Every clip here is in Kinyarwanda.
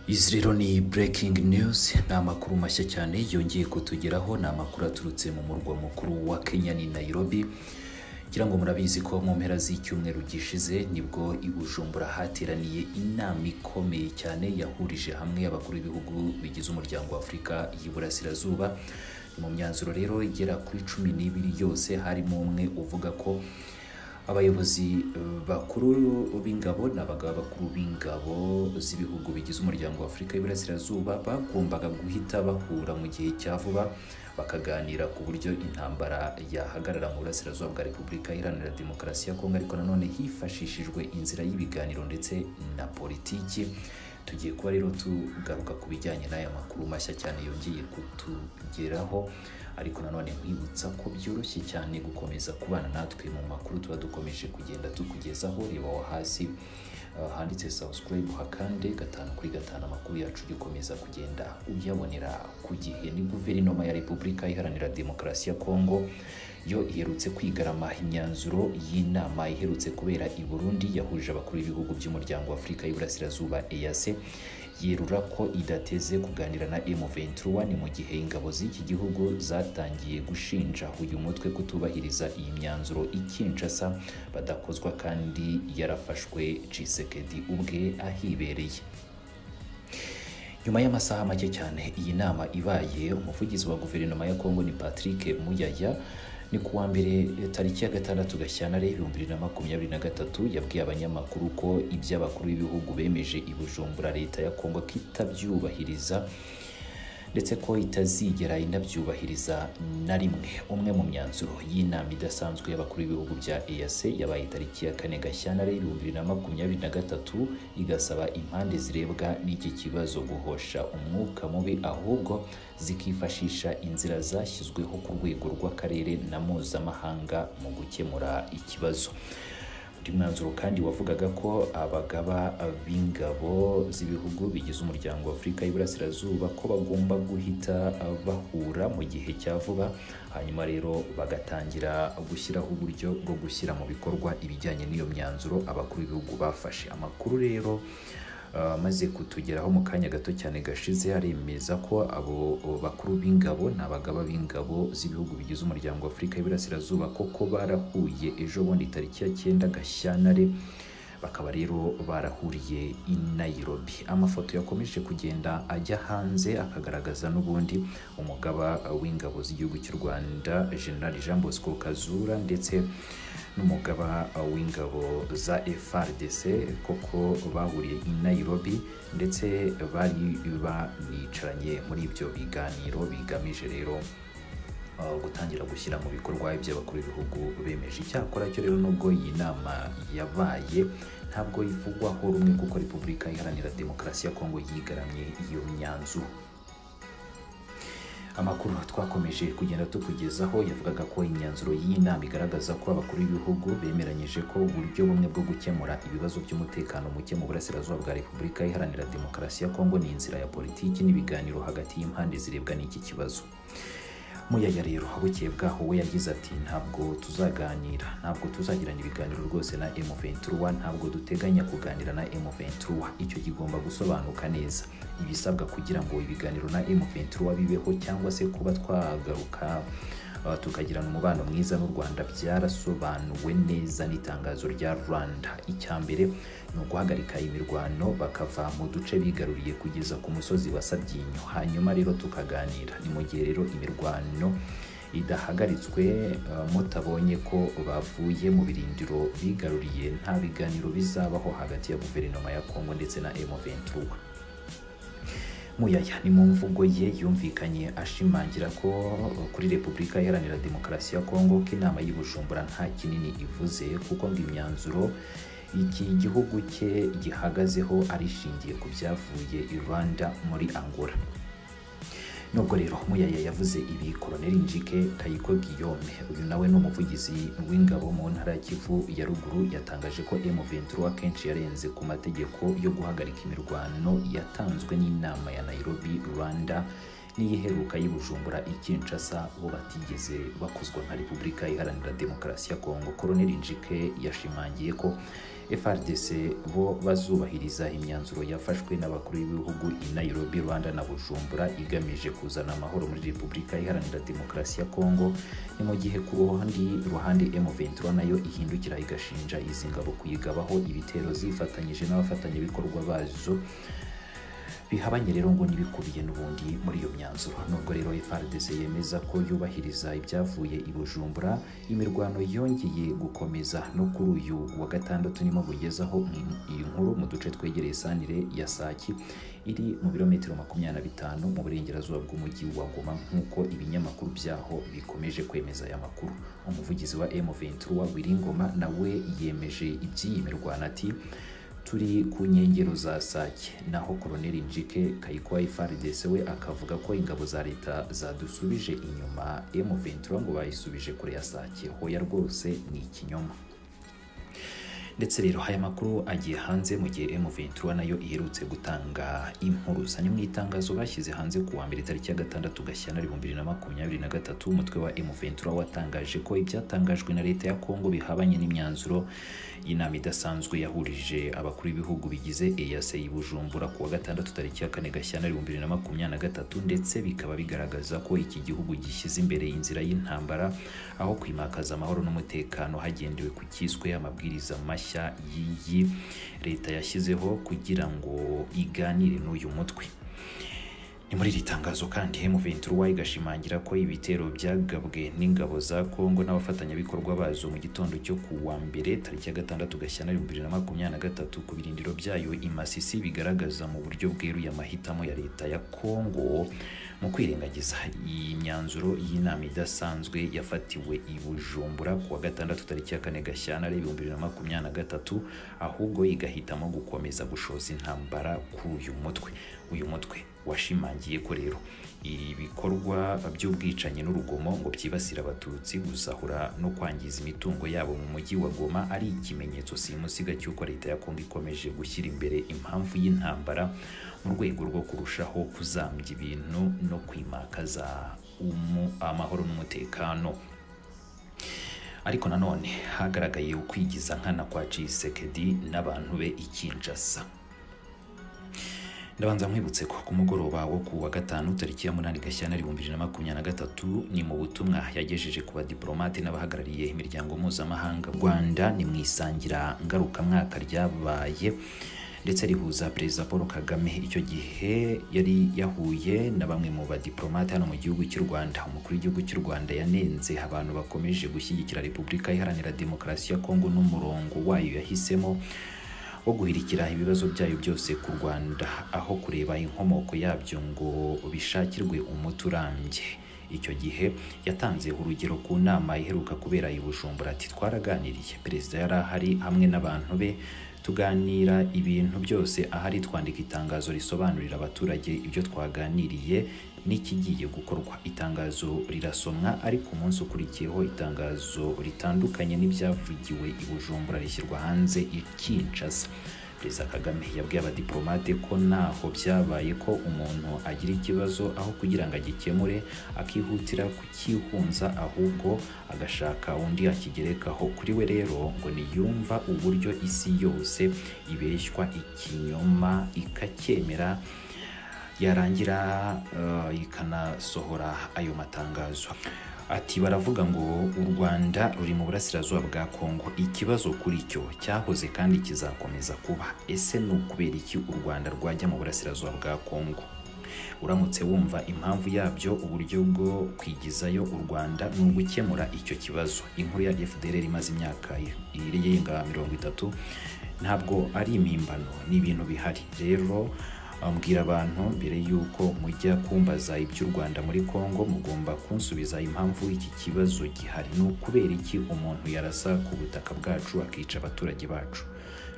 izi rero ni breaking news ni amakuru mashya cyane yongeye kutugeraho ni amakuru aturutse mu murwa mukuru wa kenya ni nairobi ngira ngo murabizi ko mu mpera z'icyumweru gishize nibwo i bujumbura hateraniye inama ikomeye cyane yahurije hamwe abakuru b'ibihugu bigize umuryango wa afurika y'iburasirazuba mu myanzuro rero igera kuri cumi n'ibiri yose harimo umwe uvuga ko abayobozi bakuru b'ingabo n'abagaba bakuru b'ingabo z'ibihugu bigize umuryango wa afurika y'iburasirazuba bagombaga guhita bahura mu gihe cya vuba bakaganira ku buryo intambara yahagarara mu burasirazuba bwa repubulika iharanira demokarasi ya kongo ariko nanone hifashishijwe inzira y'ibiganiro ndetse na politiki tugiye kuba rero tugaruka ku bijyanye n'aya makuru mashya cyane yongeye kutugeraho ariko nanone nkwibutsa ko byoroshye cyane gukomeza kubana natwe mu makuru tuba dukomeje kugenda tukugezaho reba wo hasi uh, handitse subscribe hakande gatanu kuri gatanu amakuru yacu ugikomeza kugenda uyabonera ku gihe ni guverinoma ya repubulika iharanira demokarasi ya kongo yo iherutse kwigarama imyanzuro y'inama iherutse kubera i burundi yahuje abakuru b'ibihugu by'umuryango wa afurika y'iburasirazuba eyase yerura ko idateze kuganira na M23 mu gihe ingabo z'iki gihugu zatangiye gushinja uyu mutwe kutubahiriza iyi myanzuro ikinshasa badakozwa kandi yarafashwe Tshisekedi ubwe ahibereye nyuma y'amasaha make cyane iyi nama ibaye umuvugizi wa guverinoma ya Kongo ni Patrick Muyaya ni ku wa mbere tariki ya gatandatu gashyantare ibihumbi bibiri na makumyabiri na gatatu yabwiye abanyamakuru ko iby'abakuru b'ibihugu bemeje i bujumbura leta ya kongo ko itabyubahiriza ndetse ko itazigera inabyubahiriza na rimwe umwe mu myanzuro y'inama idasanzwe y'abakuru b'ibihugu bya eac yabaye tariki ya kane gashyantare ibihumbi bibiri na makumyabiri na gatatu igasaba impande zirebwa n'iki kibazo guhosha umwuka mubi ahubwo zikifashisha inzira zashyizweho ku rwego rw'akarere na mpuzamahanga mu gukemura ikibazo undi mwanzuro kandi wavugaga ko abagaba b'ingabo z'ibihugu bigize umuryango wa afurika y'iburasirazuba ko bagomba guhita bahura mu gihe cya vuba hanyuma rero bagatangira gushyiraho uburyo bwo gushyira mu bikorwa ibijyanye n'iyo myanzuro abakuru b'ibihugu bafashe amakuru rero amaze kutugeraho mu kanya gato cyane gashize aremeza ko abo bakuru b'ingabo n'abagaba b'ingabo z'ibihugu bigize umuryango wa afurika y'iburasirazuba koko barahuye ejo bundi tariki ya cyenda gashyantare bakaba rero barahuriye i Nairobi amafoto yakomeje kugenda ajya hanze akagaragaza n'ubundi umugaba w'ingabo z'igihugu cy'u Rwanda General Jean Bosco Kazura ndetse n'umugaba w'ingabo za FRDC koko bahuriye i Nairobi ndetse bari banicaranye muri ibyo biganiro bigamije rero gutangira gushyira mu bikorwa iby'abakuru b'ibihugu bemeje icyakora cyo rero nubwo iyi nama yabaye ntabwo yivugwaho rumwe kuko repubulika iharanira demokarasi ya kongo yigaramye iyo myanzuro amakuru twakomeje kugenda tukugezaho yavugaga ko imyanzuro y'iyi nama igaragaza ko abakuru b'ibihugu bemeranyije ko uburyo bumwe bwo gukemura ibibazo by'umutekano muke mu burasirazuba bwa repubulika iharanira demokarasi ya kongo ni inzira ya politiki n'ibiganiro hagati y'impande zirebwa n'iki kibazo muyaya rero bukeye bwaho we yagize ati ntabwo tuzaganira ntabwo tuzagirana ibiganiro rwose na M23 ntabwo duteganya kuganira na M23 icyo kigomba gusobanuka neza ibisabwa kugira ngo ibiganiro na M23 bibeho cyangwa se kuba twagaruka tukagirana umubano mwiza n'u Rwanda byarasobanuwe neza n'itangazo rya Rwanda icya mbere ni uguhagarika imirwano bakava mu duce bigaruriye kugeza ku musozi wa Sabyinyo hanyuma rero tukaganira ni mu gihe rero imirwano idahagaritswe mutabonye ko bavuye mu birindiro bigaruriye nta biganiro bizabaho hagati ya guverinoma ya Kongo ndetse na M23 muyaya ni mu mvugo ye yumvikanye ashimangira ko kuri repubulika iharanira demokarasi ya kongo ko inama y'ubujumbura nta kinini ivuze kuko ngo imyanzuro iki gihugu cye gihagazeho arishingiye ku byavuye i rwanda muri angola nubwo rero muyaya yavuze ibi koloneli njike kayiko guillaume uyu nawe ni umuvugizi w'ingabo mu ntara ya kivu ya ruguru yatangaje ko m23 akenshi yarenze ku mategeko yo guhagarika imirwano yatanzwe n'inama ya nairobi rwanda n'iyiheruka y'ubujumbura ikinshasa bo batigeze bakozwa nka repubulika iharanira demokarasi ya kongo koloneli njike yashimangiye ko frdc bo bazubahiriza imyanzuro yafashwe n'abakuru b'ibihugu i nairobi rwanda na bujumbura igamije kuzana amahoro muri repubulika iharanira demokarasi ya kongo ni mu gihe ku ruhandi ruhande m23 nayo ihindukira igashinja izi ngabo kuyigabaho ibitero zifatanyije n'abafatanyabikorwa bazo bihabanye rero ngo n'ibikubiye n'ubundi muri iyo myanzuro nubwo rero FARDC yemeza ko yubahiriza ibyavuye i Bujumbura imirwano yongeye gukomeza no kuri uyu wa gatandatu nimo bugezaho iyi nkuru mu duce twegereye sanire ya Saki iri mu birometero makumyabiri na bitanu mu burengerazuba bw'umujyi wa Goma nk'uko ibinyamakuru byaho bikomeje kwemeza aya makuru umuvugizi wa M23 Wiringoma nawe yemeje iby'iyi mirwano ati turi ku nkengero za sake naho koloneli njike kayikwayi faridese we akavuga ko ingabo za leta zadusubije inyuma m23 ngo bayisubije kure ya sake hoya rwose ni ikinyoma ndetse rero aya makuru agiye hanze mu gihe M23 nayo iherutse gutanga impuruza ni mu itangazo bashyize hanze ku wa mbere tariki ya gatandatu Gashyantare 2023 umutwe wa M23 watangaje ko ibyatangajwe na leta ya Kongo bihabanye n'imyanzuro y'inama idasanzwe yahurije abakuru b'ibihugu bigize EAC Bujumbura ku wa gatandatu tariki ya kane Gashyantare 2023 ndetse bikaba bigaragaza ko iki gihugu gishyize imbere inzira y'intambara aho kwimakaza amahoro n'umutekano hagendewe ku cyiswe amabwiriza mashya mashya y'iyi leta yashyizeho kugira ngo iganire n'uyu mutwe ni muri iri tangazo kandi M23 igashimangira ko ibitero byagabwe n'ingabo za Kongo n'abafatanyabikorwa bazo mu gitondo cyo ku wa mbere tariki ya gatandatu Gashyantare 2023 ku birindiro byayo i Masisi bigaragaza mu buryo bweruye amahitamo ya leta ya Kongo mu kwirengagiza iyi myanzuro y'inama idasanzwe yafatiwe i Bujumbura ku wa gatandatu tariki ya kane Gashyantare 2023 ahubwo igahitamo gukomeza gushoza intambara kuri uyu mutwe uyu mutwe washimangiye ko rero ibikorwa by'ubwicanyi n'urugomo ngo byibasira abatutsi gusahura no kwangiza imitungo yabo mu mujyi wa Goma ari ikimenyetso simusiga cy'uko leta ya Kongo ikomeje gushyira imbere impamvu y'intambara mu rwego rwo kurushaho kuzambya ibintu no kwimakaza amahoro n'umutekano ariko nanone hagaragaye ukwigiza nkana kwa Tshisekedi n'abantu be ikinjasa ndabanza nkwibutse ko ku mugoroba wo ku wa gatanu tariki ya munani gashyantare ibihumbi bibiri na makumyabiri na gatatu ni mu butumwa yagejeje ku badiporomate n'abahagarariye imiryango mpuzamahanga rwanda ni mu isangira ngarukamwaka ryabaye ndetse rihuza perezida paul kagame icyo gihe yari yahuye na bamwe mu badiporomate hano mu gihugu cy'u rwanda umukuru w'igihugu cy'u rwanda yanenze abantu bakomeje gushyigikira repubulika iharanira demokarasi ya kongo n'umurongo wayo yahisemo wo guhirikira ibibazo byayo byose ku Rwanda aho kureba inkomoko yabyo ngo bishakirwe umuti urambye icyo gihe yatanze urugero ku nama iheruka kubera i Bujumbura ati twaraganiriye perezida yari ahari hamwe n'abantu be tuganira ibintu byose ahari twandika itangazo risobanurira abaturage ibyo twaganiriye n'ikigiye gukorwa itangazo rirasomwa ariko umunsi ukurikiyeho itangazo ritandukanye n'ibyavugiwe i Bujumbura rishyirwa hanze i Kinshasa Perezida Kagame yabwiye abadiplomate ko ntaho byabaye ko umuntu agira ikibazo aho kugira ngo agikemure akihutira kukihunza ahubwo agashaka undi akigerekaho kuri we rero ngo niyumva uburyo isi yose ibeshywa ikinyoma ikacyemera yarangira uh, ikanasohora ayo matangazo ati baravuga ngo u Rwanda ruri mu burasirazuba bwa Kongo ikibazo kuri cyo cyahoze kandi kizakomeza kuba ese ni ukubera iki u Rwanda rwajya mu burasirazuba bwa Kongo uramutse wumva impamvu yabyo uburyo bwo kwigizayo u Rwanda ni ugukemura icyo kibazo inkuru ya FDLR imaze imyaka irenga mirongo itatu ntabwo ari impimbano ni ibintu bihari rero ambwira abantu mbere y'uko mujya kumbaza iby'u Rwanda muri Kongo mugomba kunsubiza impamvu iki kibazo gihari ni ukubera iki umuntu yarasa ku butaka bwacu akica abaturage bacu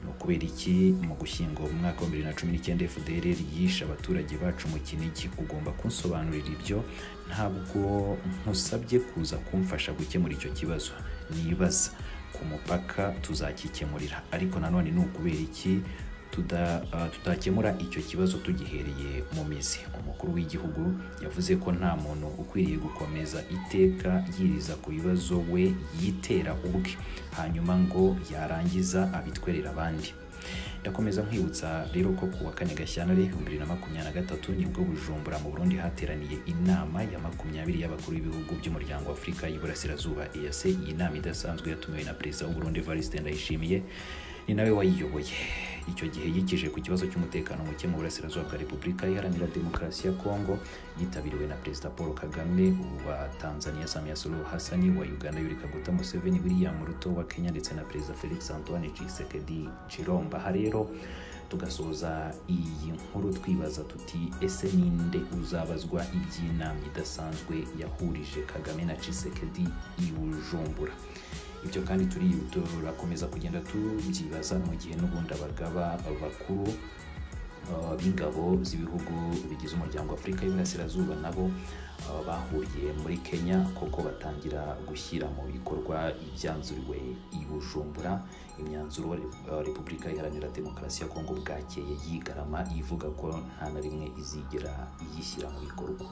ni ukubera iki mu gushyingo mu mwaka wa 2019 FDR yishe abaturage bacu mu kinigi ugomba kunsobanurira ibyo ntabwo nkusabye kuza kumfasha gukemura icyo kibazo nibaza ku mupaka tuzakikemurira ariko nanone ni ukubera iki tuda- ah, tutakemura icyo kibazo tugihereye mu mizi umukuru w'igihugu yavuze ko nta muntu ukwiriye gukomeza iteka yiriza ku bibazo we yitera ubwe hanyuma ngo yarangiza abitwerere abandi ndakomeza nkwibutsa rero ko ku wa kane gashyantare bibiri na makumyabiri na gatatu nibwo bujumbura mu burundi hateraniye inama ya makumyabiri y'abakuru b'ibihugu by'umuryango wa afurika y'iburasirazuba EAC iyi nama idasanzwe yatumiwe na perezida w'uburundi Evariste Ndayishimiye ni nawe wayiyoboye icyo gihe yikije ku kibazo cy'umutekano muke mu burasirazuba bwa repubulika iharanira demokarasi ya kongo yitabiriwe na perezida paul kagame wa tanzania samia suluhu hasani wa uganda yuri kaguta museveni william ruto wa kenya ndetse na perezida felix antoine tshisekedi chilomba aha rero tugasoza iyi nkuru twibaza tuti ese ninde uzabazwa iby'inama idasanzwe yahurije kagame na tshisekedi i bujumbura ibyo kandi turi turakomeza kugenda tubyibaza mu gihe n'ubundi abagaba bakuru uh, b'ingabo z'ibihugu bigize umuryango wa afurika y'iburasirazuba nabo uh, bahuriye muri kenya koko batangira gushyira mu bikorwa ibyanzuriwe i bujumbura imyanzuro uh, repubulika iharanira demokarasi ya kongo bwakeye yigarama ivuga ko nta na rimwe izigera iyishyira mu bikorwa